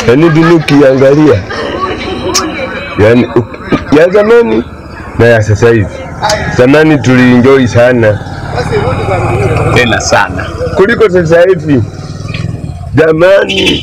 Yaani dunia ukiangalia, yaani uki- ya zamani na ya sasa hivi. Zamani tulienjoy sana tena sana. kuliko sasa hivi. Zamani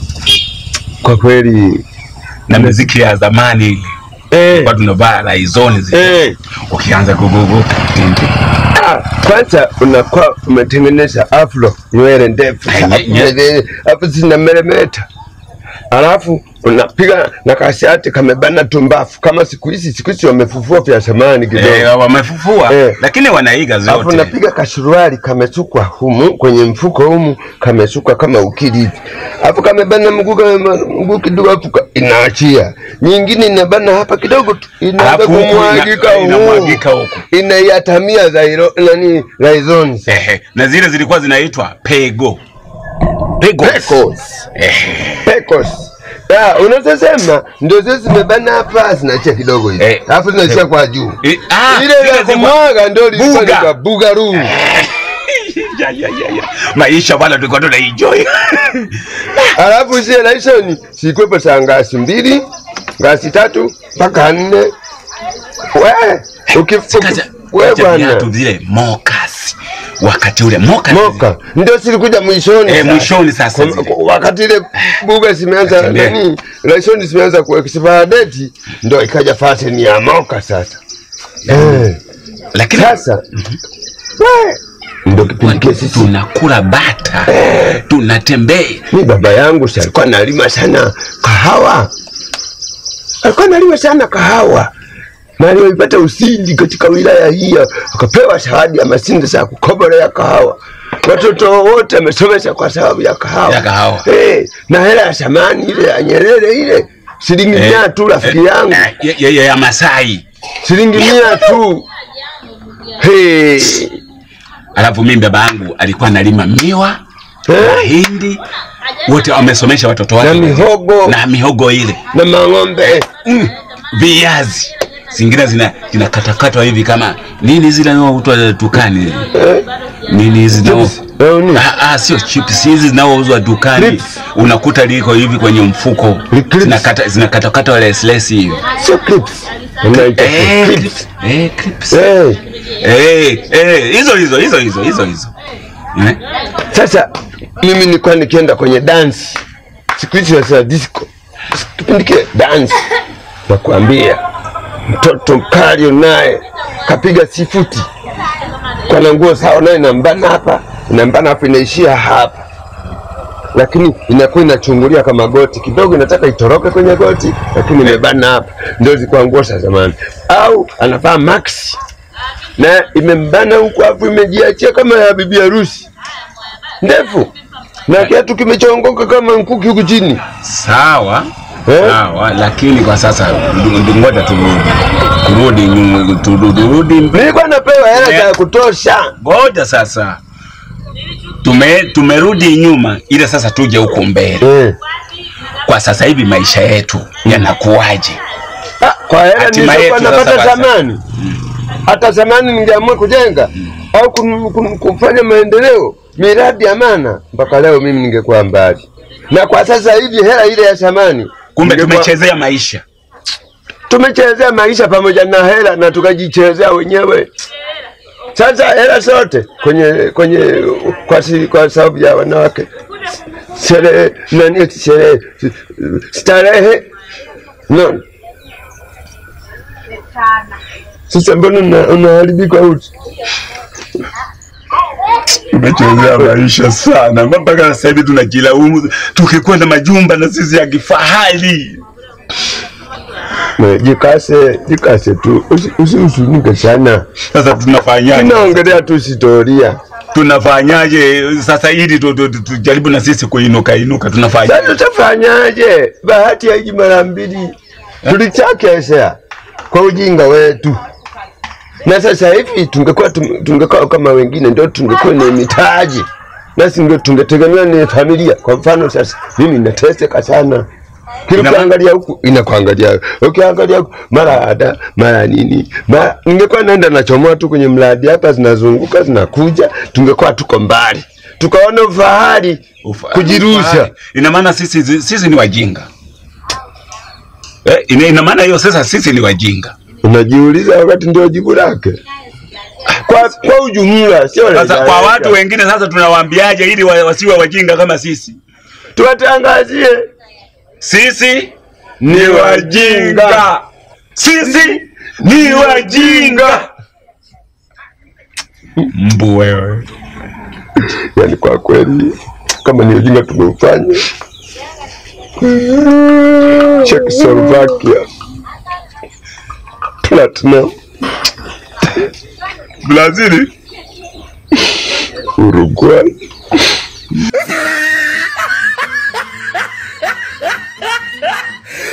kwa kweli Na muziki ya zamani ile eh, kwa tunavaa laizoni zile, eh, ukianza kugugu ah, kwanza unakuwa umetengeneza afro nywele ndefu Nye- nye- safi, hapo zina meremeta, alafu unapiga na kashati kamebana tumbafu kama siku hizi. Siku hizi wamefufua vya zamani kidogo eh, wamefufua Eh. lakini wanaiga Alafu zote. napiga kashuruali kamesukwa humu kwenye mfuko humu kamesukwa kama ukili hivi. Alafu kamebana mguu kama mguu kidogo hapo ka- inaachia. Nyingine inabana hapa kidogo tu inaanza Alafu huku kumwagika ina- humu. inamwagika huku. Inaiatamia zairo nani raizons. Ehe, na zile zilikuwa zinaitwa pego pego Pecos. Ehe. Pecos. Ya, unazosema ndio zile zimebana hapa zinaachia kidogo hivi. Eh. Alafu zinaachia kwa juu. Eh, ah, Ile zile ya zilikuwa- kumwaga ndio ilikuwa Buga. ni kwa bugaru. ya, ya, ya, ya. maisha bwana tulikuwa tunaenjoy Alafu zile laisoni zilikuwepo za ngasi mbili, ngasi tatu mpaka nne. We, uki- uki- we Kaja bwana viatu vile mokas wakati ule mokas moka ndio zilikuja mwishoni. Eh, sasa. mwishoni sasa Kwa- zile. kwa- Wakati ile buga zimeanza Tembea. nani, laisoni zimeanza kuexpire date, ndio ikaja fashion ya moka sasa. Eh, lakini sasa we ndio kipindi kile sisi tunakula bata tunatembea mi baba yangu si alikuwa analima sana kahawa, alikuwa analima sana kahawa na alipata usindi katika wilaya hii, akapewa zawadi ya masinde za kukobolea kahawa. Watoto wote amesomesha kwa sababu ya kahawa, Ya kahawa. Eh, na hela ya samani ile ya Nyerere ile shilingi mia tu, rafiki yangu, Eh, ya, ya, ya, ya Masai shilingi mia tu. Hey. alafu mimi baba yangu alikuwa analima miwa Eh? mahindi wote wamesomesha watoto wake na mihogo na mihogo ile na mang'ombe mm, viazi zingine zina zinakatakatwa hivi kama nini zile zinazoitwa dukani eh? nini hizi zinao- Chips. Eh, nini? Ah, ah, sio chips hizi zinaouzwa dukani Clips. unakuta liko hivi kwenye mfuko Clips. zinakata zinakatakatwa leslesi hivi sio clips, unaita Eh, clips. clips. Eh, clips. Eh. Eh, eh, hizo hizo hizo hizo hizo hizo Eh? Sasa mimi nilikuwa nikienda kwenye dansi siku hizi sasa disco, kipindi kile dansi, nakwambia mtoto mkali naye kapiga sifuti kwa na nguo sawa, naye inambana hapa, inambana hapa, inaishia hapa, lakini inakuwa inachungulia kama goti kidogo, inataka itoroke kwenye goti, lakini imebana hapa. Ndio zilikuwa nguo za zamani, au anavaa maxi na imembana huku, afu imejiachia kama ya bibi harusi ndefu na kiatu kimechongoka kama mkuki huku chini. sawa Eh? sawa lakini kwa sasa ndu- ndu- ngoja turudi turudi nyuma turudi turudi Nilikuwa napewa hela Eh. za kutosha. ngoja sasa tume tumerudi nyuma ile sasa tuje huku mbele Eh. kwa sasa hivi maisha yetu yanakuwaje Ah, Kwa hela Hatima nilizokuwa yetu sasa napata basi. zamani, hata zamani ningeamua kujenga au kun- kun- kufanya maendeleo miradi ya maana, mpaka leo mimi ningekuwa mbali. Na kwa sasa hivi hela ile ya zamani, kumbe ningekuwa- tumechezea maisha tumechezea maisha pamoja na hela na tukajichezea wenyewe. Sasa hela zote kwenye kwenye kwa, si, kwa sababu ya wanawake sherehe nani eti sherehe starehe no. Sasa mbona una- unaharibika uti? tumechezea maisha sana mpaka sasa hivi tunajilaumu tukikuwa na majumba na sisi ya kifahari Me, Jikase, jikase tu, usi- usihuzunike sana. sasa tunafanyaje Tunaongelea tu historia. tunafanyaje sasa ili tu- tu- tu- tujaribu na sisi kuinuka inuka tunafanyaje Sasa tutafanyaje? Bahati haiji mara mbili, tulichakesha kwa ujinga wetu, na sasa hivi tungekuwa tum- tungekuwa kama wengine, ndio tungekuwa ni mitaji nasi ndio tungetegemea ni familia. Kwa mfano sasa, mimi nateseka sana kila Ina ma- ukiangalia huku inakuangalia, ukiangalia huku mara ada mara nini, mara ningekuwa naenda nachomoa tu kwenye mradi hapa, zinazunguka zinakuja, tungekuwa tuko mbali. tukaona ufahari Ufa- kujirusha. ufahari. Ina maana sisi sisi ni wajinga. Eh, ina, ina maana hiyo sasa sisi ni wajinga. Unajiuliza wakati ndio jibu lake. Kwa, kwa ujumla sio Sasa rejareja. kwa watu wengine sasa tunawaambiaje ili wa- wasiwe wajinga kama sisi? tuwatangazie Sisi ni wajinga. Sisi ni wajinga. Mbu wewe. Yani kwa kweli kama ni ujinga tumeufanya. Czechoslovakia, Platinum, Brazili Uruguay